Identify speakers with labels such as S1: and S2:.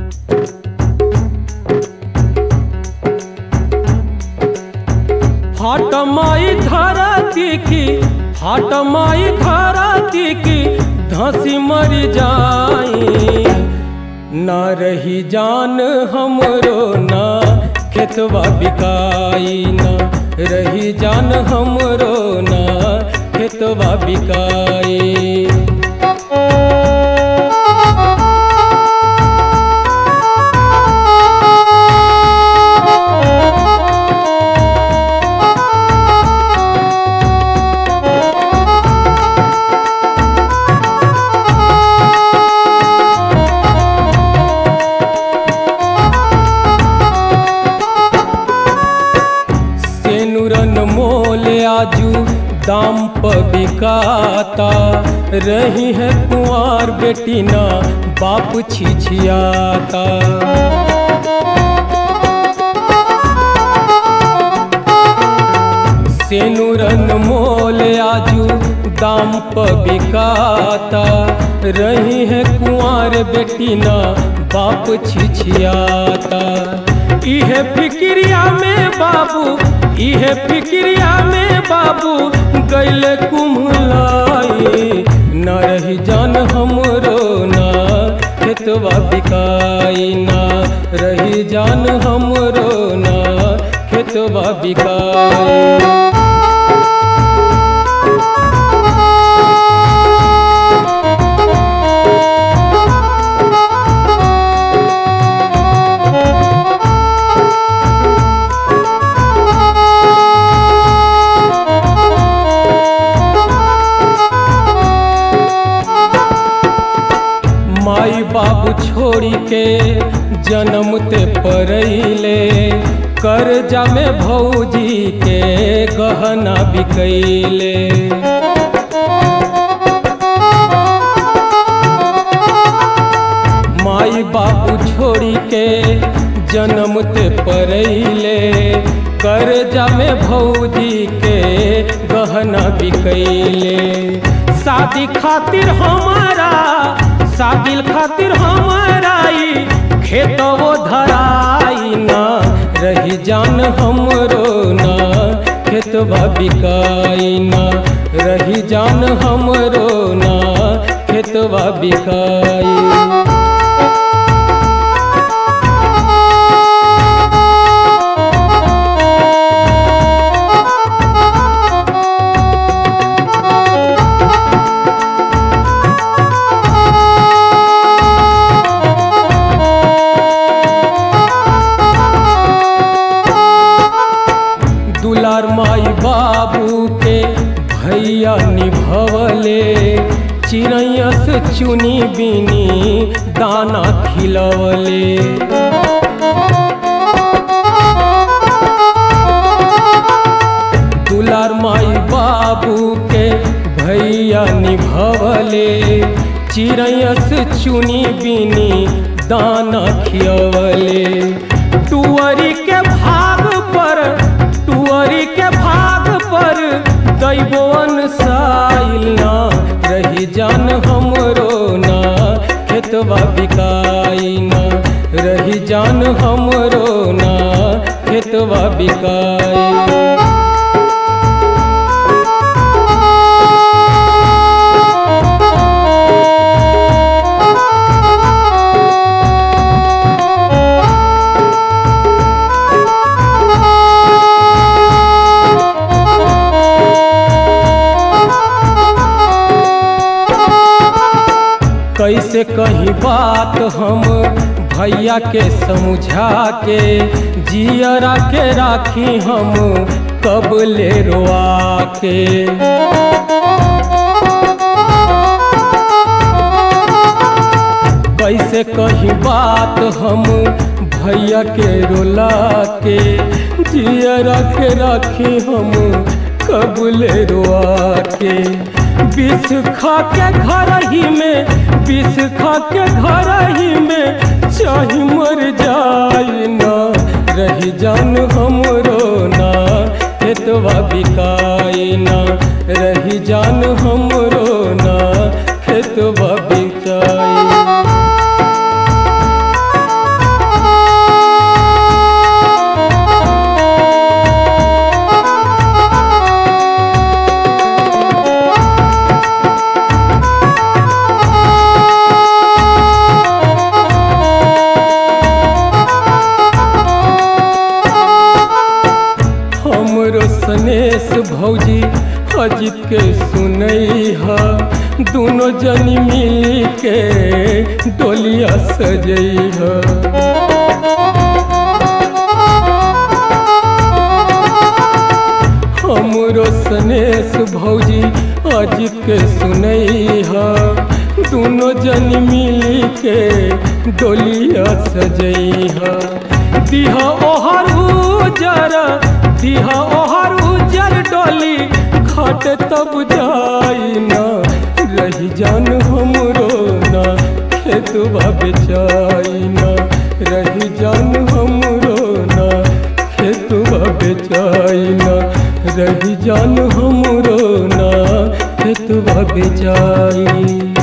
S1: फाट माई धरती की फाट माई धरती की धसी मर जाई न रही जान हमरो ना खेतवा बिकाई न रही जान हमरो ना खेतवा बिकाई सेनुरन मोल आजू दाम प बिकाता रही है कुंवार बेटी ना बाप छिछियाता सेनुरन मोल आजू दाम प बिकाता रही है कुंवार बेटी ना बाप छिछियाता इहे फिक्रिया में बाबू इहे फिक्रिया में बाबू गैले कुम्हलाई न रही जान हमरो ना खेतवा बिकाई ना रही जान हमरो ना खेतवा बिकाई माई बाबू छोड़ी के जन्म ते परैले कर्जा में भौजी के गहना बिकैले माई बाबू छोड़ी के जन्म ते परैले कर्जा में भौजी के गहना बिकैले शादी खातिर हमारा शादी खातिर हमारा ई खेतवो धराई ना रही जान हमरो ना खेतवा बिकाई ना रही जान हमरो ना खेतवा बिकाई दुलार माई बाबू के भैया निभवले चिड़ैया से चुनी बिनी दाना खिलवले दुलार माई बाबू के भैया निभवले चिड़ैया से चुनी बिनी दाना खियवले टुअरी के भाग पर टुअरी के भाग पर दैबोन साइल ना रही जान हमरो ना खेतवा बिकाई ना रही जान हमरो ना खेतवा बिकाई कैसे कही बात हम भैया के समझा के जियरा के राखी हम कब ले रोआ के कैसे कही बात हम भैया के रोला के जियरा के राखी हम कब ले रोआ के विष खा के घर ही में विष खा के घर ही में चाहे मर जाए ना रही जान हमरो ना खेतवा बिकाई ना रही जान हमरो ना खेतवा बिकाई जन मिली के डोलिया सजैह हमरो सनेस भौजी आज के सुनैह दोनों जन मिली के डोलिया सजैह दिहा ओहर उजर दिहा ओहर उजर डोली खट तब जाई न रही जान हमरो न खेतवा बेचाई न रही जान हमरो न खेतवा बेचाई न रही जान हमरो न खेतवा बेचाई